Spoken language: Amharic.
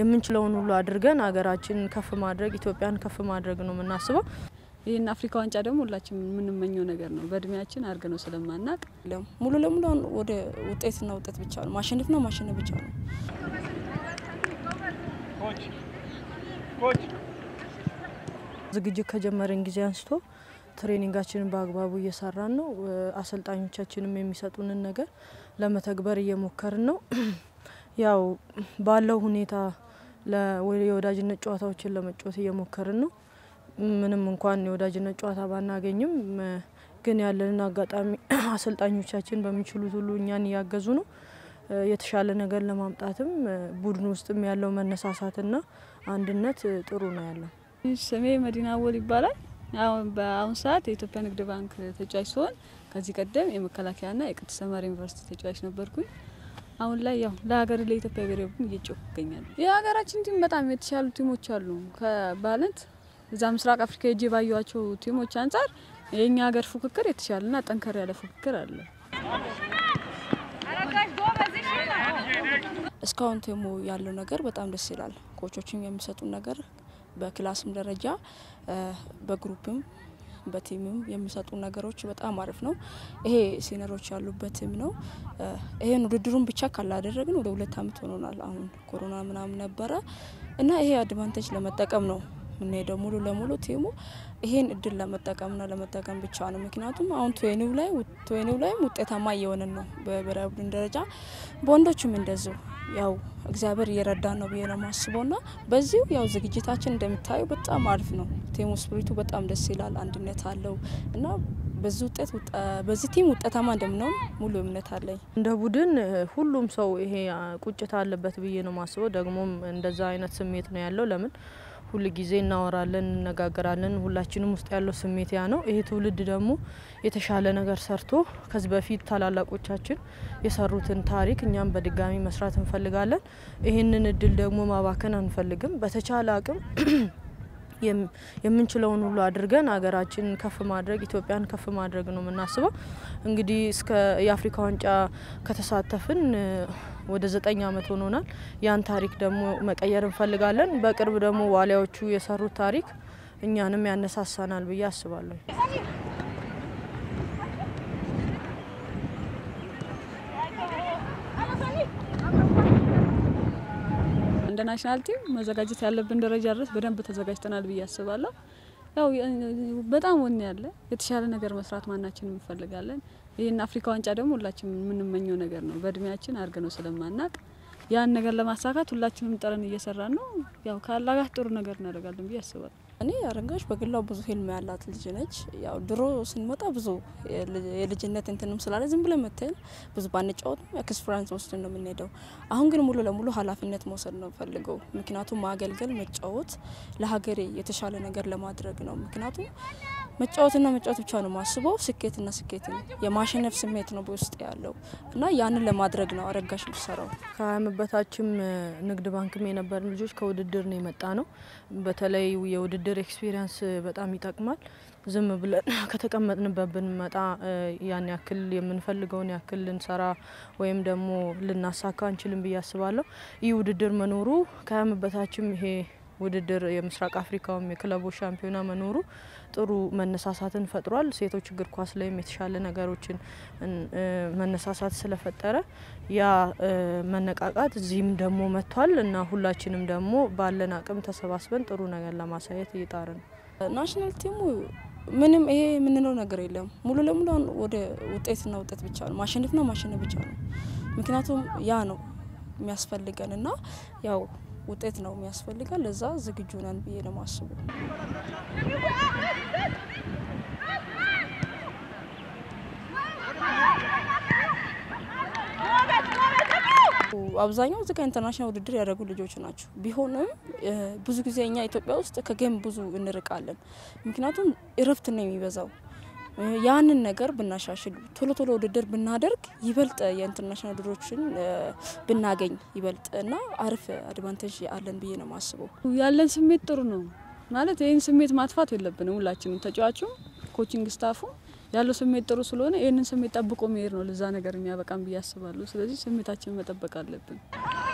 የምንችለውን ሁሉ አድርገን ሀገራችንን ከፍ ማድረግ ኢትዮጵያን ከፍ ማድረግ ነው የምናስበው። ይህን አፍሪካ ዋንጫ ደግሞ ሁላችን የምንመኘው ነገር ነው። በእድሜያችን አድርገ ነው ስለማናቅ ሙሉ ለሙሉ አሁን ወደ ውጤትና ውጤት ብቻ ነው ማሸነፍና ማሸነፍ ብቻ ነው። ዝግጅት ከጀመረን ጊዜ አንስቶ ትሬኒንጋችንን በአግባቡ እየሰራን ነው። አሰልጣኞቻችንም የሚሰጡንን ነገር ለመተግበር እየሞከርን ነው። ያው ባለው ሁኔታ የወዳጅነት ጨዋታዎችን ለመጫወት እየሞከርን ነው። ምንም እንኳን የወዳጅነት ጨዋታ ባናገኝም ግን ያለንን አጋጣሚ አሰልጣኞቻችን በሚችሉት ሁሉ እኛን እያገዙ ነው። የተሻለ ነገር ለማምጣትም ቡድን ውስጥም ያለው መነሳሳትና አንድነት ጥሩ ነው ያለው። ስሜ መዲና አወል ይባላል። አሁን በአሁን ሰዓት የኢትዮጵያ ንግድ ባንክ ተጫዋች ሲሆን ከዚህ ቀደም የመከላከያና የቅድስተ ማርያም ዩኒቨርሲቲ ተጫዋች ነበርኩኝ። አሁን ላይ ያው ለሀገር ለኢትዮጵያ ብሔራዊ ቡድን እየጮኩ ይገኛሉ። የሀገራችን ቲም በጣም የተሻሉ ቲሞች አሉ ከባለት እዛ ምስራቅ አፍሪካ ሄጄ ባየኋቸው ቲሞች አንጻር የእኛ ሀገር ፉክክር የተሻለና ጠንከር ያለ ፉክክር አለ። እስካሁን ቲሙ ያለው ነገር በጣም ደስ ይላል። ኮቾችም የሚሰጡን ነገር በክላስም ደረጃ በግሩፕም በቲምም የሚሰጡ ነገሮች በጣም አሪፍ ነው። ይሄ ሲነሮች ያሉበት ቲም ነው። ይሄን ውድድሩን ብቻ ካላደረግን ወደ ሁለት አመት ሆኖናል። አሁን ኮሮና ምናምን ነበረ እና ይሄ አድቫንቴጅ ለመጠቀም ነው የምንሄደው ሙሉ ለሙሉ ቲሙ ይሄን እድል ለመጠቀምና ለመጠቀም ብቻ ነው። ምክንያቱም አሁን ትዌኒው ላይ ትዌኒው ላይም ውጤታማ እየሆንን ነው በብሔራዊ ቡድን ደረጃ በወንዶችም እንደዚሁ ያው እግዚአብሔር እየረዳን ነው ብዬ ነው የማስበው ና በዚሁ ያው ዝግጅታችን እንደምታዩ በጣም አሪፍ ነው። ቲሙ ስፕሪቱ በጣም ደስ ይላል፣ አንድነት አለው እና በዚህ ውጤት በዚህ ቲም ውጤታማ እንደምንሆን ሙሉ እምነት አለኝ። እንደ ቡድን ሁሉም ሰው ይሄ ቁጭት አለበት ብዬ ነው ማስበው። ደግሞም እንደዛ አይነት ስሜት ነው ያለው። ለምን ሁል ጊዜ እናወራለን፣ እንነጋገራለን። ሁላችንም ውስጥ ያለው ስሜት ያ ነው። ይሄ ትውልድ ደግሞ የተሻለ ነገር ሰርቶ ከዚህ በፊት ታላላቆቻችን የሰሩትን ታሪክ እኛም በድጋሚ መስራት እንፈልጋለን። ይህንን እድል ደግሞ ማባከን አንፈልግም። በተቻለ አቅም የምንችለውን ሁሉ አድርገን ሀገራችንን ከፍ ማድረግ ኢትዮጵያን ከፍ ማድረግ ነው የምናስበው። እንግዲህ እስከ የአፍሪካ ዋንጫ ከተሳተፍን ወደ ዘጠኝ አመት ሆኖናል። ያን ታሪክ ደግሞ መቀየር እንፈልጋለን። በቅርብ ደግሞ ዋሊያዎቹ የሰሩት ታሪክ እኛንም ያነሳሳናል ብዬ አስባለሁ። እንደ ናሽናል ቲም መዘጋጀት ያለብን ደረጃ ድረስ በደንብ ተዘጋጅተናል ብዬ አስባለሁ። ያው በጣም ወኔ ያለ የተሻለ ነገር መስራት ማናችንም እንፈልጋለን። ይህን አፍሪካ ዋንጫ ደግሞ ሁላችንም የምንመኘው ነገር ነው። በእድሜያችን አድርገ ነው ስለማናቅ ያን ነገር ለማሳካት ሁላችንም ጥረን እየሰራን ነው። ያው ከአላህ ጋር ጥሩ ነገር እናደርጋለን ብዬ አስባለሁ። እኔ አረንጋሽ በግሏ ብዙ ህልም ያላት ልጅ ነች። ያው ድሮ ስንመጣ ብዙ የልጅነት እንትንም ስላለ ዝም ብለን መተን ብዙ ባንጫወትም ኤክስፒሪያንስ ወስደን ነው የምንሄደው። አሁን ግን ሙሉ ለሙሉ ኃላፊነት መውሰድ ነው ፈልገው። ምክንያቱም ማገልገል፣ መጫወት ለሀገሬ የተሻለ ነገር ለማድረግ ነው። ምክንያቱም መጫወትና መጫወት ብቻ ነው ማስበው። ስኬትና ስኬት የማሸነፍ ስሜት ነው በውስጥ ያለው እና ያንን ለማድረግ ነው አረጋሽ ምሰራው። ከሀያ ዓመት በታችም ንግድ ባንክም የነበርን ልጆች ከውድድር ነው የመጣ ነው። በተለይ የውድድር ኤክስፒሪየንስ በጣም ይጠቅማል። ዝም ብለን ከተቀመጥንበት ብንመጣ ያን ያክል የምንፈልገውን ያክል ልንሰራ ወይም ደግሞ ልናሳካ አንችልም ብዬ አስባለሁ። ይህ ውድድር መኖሩ ከሀያ ዓመት በታችም ይሄ ውድድር የምስራቅ አፍሪካውም የክለቦች ሻምፒዮና መኖሩ ጥሩ መነሳሳትን ፈጥሯል። ሴቶች እግር ኳስ ላይም የተሻለ ነገሮችን መነሳሳት ስለፈጠረ ያ መነቃቃት እዚህም ደግሞ መጥቷል እና ሁላችንም ደግሞ ባለን አቅም ተሰባስበን ጥሩ ነገር ለማሳየት እየጣረ ነው። ናሽናል ቲሙ ምንም ይሄ የምንለው ነገር የለም። ሙሉ ለሙሉ ወደ ውጤትና ውጤት ብቻ ነው ማሸነፍና ማሸነፍ ብቻ ነው። ምክንያቱም ያ ነው የሚያስፈልገን እና ያው ውጤት ነው የሚያስፈልገን። ለዛ ዝግጁ ነን ብዬ ነው ማስበው። አብዛኛው እዚህ ጋር ኢንተርናሽናል ውድድር ያደረጉ ልጆች ናቸው። ቢሆንም ብዙ ጊዜ እኛ ኢትዮጵያ ውስጥ ከጌም ብዙ እንርቃለን። ምክንያቱም እረፍት ነው የሚበዛው። ያንን ነገር ብናሻሽል ቶሎ ቶሎ ውድድር ብናደርግ ይበልጥ የኢንተርናሽናል ውድድሮችን ብናገኝ ይበልጥ እና አሪፍ አድቫንቴጅ አለን ብዬ ነው የማስበው። ያለን ስሜት ጥሩ ነው ማለት ይህን ስሜት ማጥፋት የለብንም። ሁላችንም ተጫዋቹም፣ ኮቺንግ ስታፉ ያለው ስሜት ጥሩ ስለሆነ ይህንን ስሜት ጠብቆ መሄድ ነው ለዛ ነገር የሚያበቃም ብዬ አስባለሁ። ስለዚህ ስሜታችንን መጠበቅ አለብን።